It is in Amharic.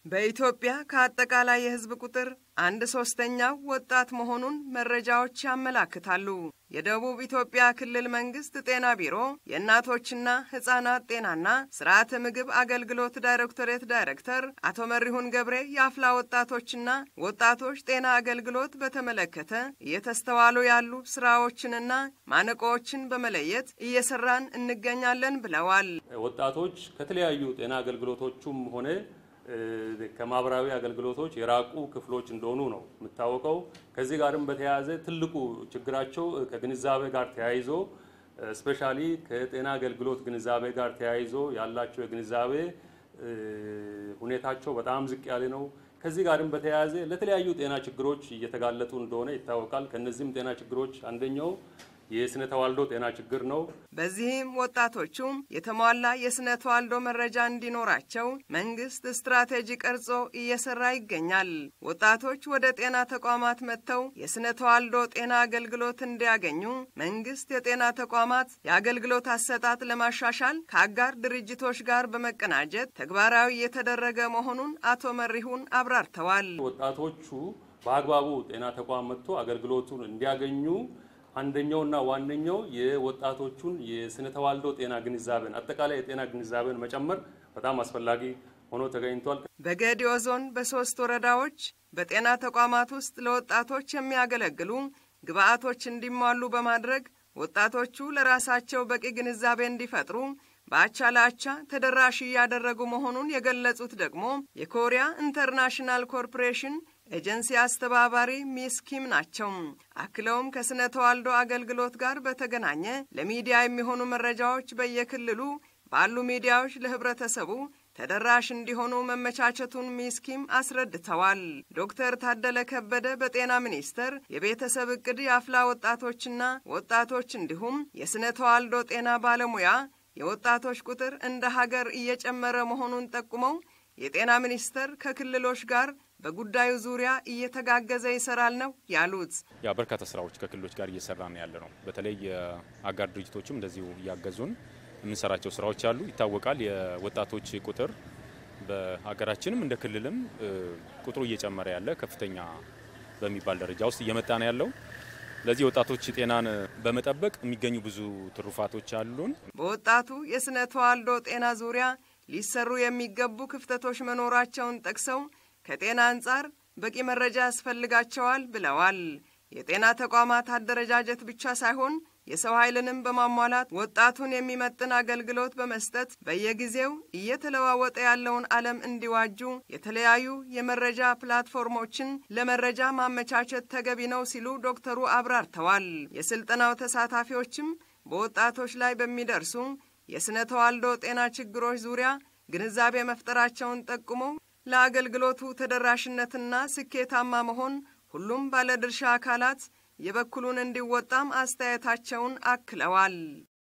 በኢትዮጵያ ከአጠቃላይ የሕዝብ ቁጥር አንድ ሶስተኛው ወጣት መሆኑን መረጃዎች ያመላክታሉ። የደቡብ ኢትዮጵያ ክልል መንግስት ጤና ቢሮ የእናቶችና ሕፃናት ጤናና ስርዓተ ምግብ አገልግሎት ዳይሬክቶሬት ዳይሬክተር አቶ መሪሁን ገብሬ የአፍላ ወጣቶችና ወጣቶች ጤና አገልግሎት በተመለከተ እየተስተዋሉ ያሉ ስራዎችንና ማነቆዎችን በመለየት እየሰራን እንገኛለን ብለዋል። ወጣቶች ከተለያዩ ጤና አገልግሎቶቹም ሆነ ከማህበራዊ አገልግሎቶች የራቁ ክፍሎች እንደሆኑ ነው የሚታወቀው። ከዚህ ጋርም በተያያዘ ትልቁ ችግራቸው ከግንዛቤ ጋር ተያይዞ ስፔሻሊ ከጤና አገልግሎት ግንዛቤ ጋር ተያይዞ ያላቸው የግንዛቤ ሁኔታቸው በጣም ዝቅ ያለ ነው። ከዚህ ጋርም በተያያዘ ለተለያዩ ጤና ችግሮች እየተጋለጡ እንደሆነ ይታወቃል። ከነዚህም ጤና ችግሮች አንደኛው የስነ ተዋልዶ ጤና ችግር ነው። በዚህም ወጣቶቹ የተሟላ የስነ ተዋልዶ መረጃ እንዲኖራቸው መንግስት ስትራቴጂ ቀርጾ እየሰራ ይገኛል። ወጣቶች ወደ ጤና ተቋማት መጥተው የስነ ተዋልዶ ጤና አገልግሎት እንዲያገኙ መንግስት የጤና ተቋማት የአገልግሎት አሰጣጥ ለማሻሻል ከአጋር ድርጅቶች ጋር በመቀናጀት ተግባራዊ የተደረገ መሆኑን አቶ መሪሁን አብራርተዋል። ወጣቶቹ በአግባቡ ጤና ተቋም መጥቶ አገልግሎቱን እንዲያገኙ አንደኛውና ዋነኛው የወጣቶቹን የስነ ተዋልዶ ጤና ግንዛቤን አጠቃላይ የጤና ግንዛቤን መጨመር በጣም አስፈላጊ ሆኖ ተገኝቷል። በጌዲዮ ዞን በሶስት ወረዳዎች በጤና ተቋማት ውስጥ ለወጣቶች የሚያገለግሉ ግብአቶች እንዲሟሉ በማድረግ ወጣቶቹ ለራሳቸው በቂ ግንዛቤ እንዲፈጥሩ በአቻ ለአቻ ተደራሽ እያደረጉ መሆኑን የገለጹት ደግሞ የኮሪያ ኢንተርናሽናል ኮርፖሬሽን ኤጀንሲ አስተባባሪ ሚስ ኪም ናቸው። አክለውም ከስነ ተዋልዶ አገልግሎት ጋር በተገናኘ ለሚዲያ የሚሆኑ መረጃዎች በየክልሉ ባሉ ሚዲያዎች ለህብረተሰቡ ተደራሽ እንዲሆኑ መመቻቸቱን ሚስ ኪም አስረድተዋል። ዶክተር ታደለ ከበደ በጤና ሚኒስቴር የቤተሰብ እቅድ የአፍላ ወጣቶችና ወጣቶች እንዲሁም የስነ ተዋልዶ ጤና ባለሙያ የወጣቶች ቁጥር እንደ ሀገር እየጨመረ መሆኑን ጠቁመው የጤና ሚኒስቴር ከክልሎች ጋር በጉዳዩ ዙሪያ እየተጋገዘ ይሰራል ነው ያሉት። ያ በርካታ ስራዎች ከክልሎች ጋር እየሰራ ነው ያለ ነው። በተለይ የአጋር ድርጅቶችም እንደዚሁ እያገዙን የምንሰራቸው ስራዎች አሉ። ይታወቃል የወጣቶች ቁጥር በሀገራችንም እንደ ክልልም ቁጥሩ እየጨመረ ያለ ከፍተኛ በሚባል ደረጃ ውስጥ እየመጣ ነው ያለው። ለዚህ ወጣቶች ጤናን በመጠበቅ የሚገኙ ብዙ ትሩፋቶች አሉን። በወጣቱ የስነ ተዋልዶ ጤና ዙሪያ ሊሰሩ የሚገቡ ክፍተቶች መኖራቸውን ጠቅሰው ከጤና አንጻር በቂ መረጃ ያስፈልጋቸዋል ብለዋል። የጤና ተቋማት አደረጃጀት ብቻ ሳይሆን የሰው ኃይልንም በማሟላት ወጣቱን የሚመጥን አገልግሎት በመስጠት በየጊዜው እየተለዋወጠ ያለውን ዓለም እንዲዋጁ የተለያዩ የመረጃ ፕላትፎርሞችን ለመረጃ ማመቻቸት ተገቢ ነው ሲሉ ዶክተሩ አብራርተዋል። የስልጠናው ተሳታፊዎችም በወጣቶች ላይ በሚደርሱ የስነ ተዋልዶ ጤና ችግሮች ዙሪያ ግንዛቤ መፍጠራቸውን ጠቁመው ለአገልግሎቱ ተደራሽነትና ስኬታማ መሆን ሁሉም ባለድርሻ አካላት የበኩሉን እንዲወጣም አስተያየታቸውን አክለዋል።